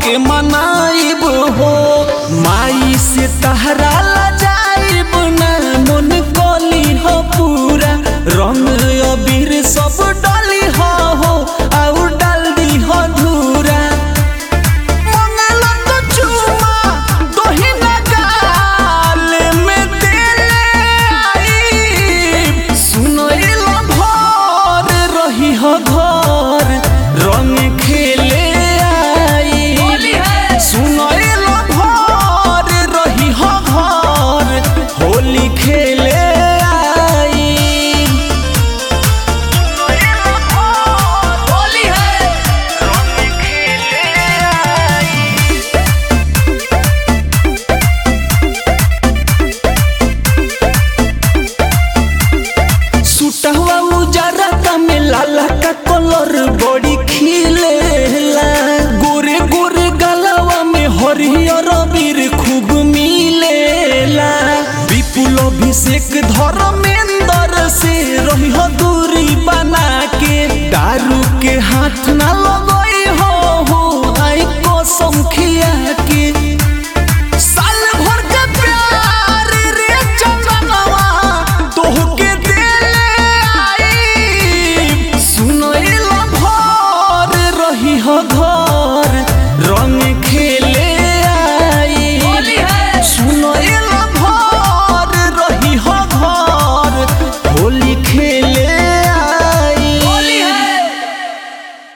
के मनाइब हो माई से तहरा ला जाइब ना मन कली हो पूरा रंग अबीर सब डली हो हो और डाल दी हो धूरा मंगला तो चुमा दोही ना गाल में देले आई सुनो एलो भर रही हो घर रंग खेले आई सुनो एलो भर रही हो घर होली खेले आई होली है सुटहवा उजरा का में लाला का कलर बड़ी खिलेला गोरे गोरे गलवा में हरियर बीर खूब मिलेला विपुल अभिषेक धर्मेंद्र से रही हो दूरी बना के दारू के हाथ ना लगई हो हो आई कसम खिया के साल भर के प्यार रे चंदनवा तोहके देले आई सुनो एला भर रही हो घर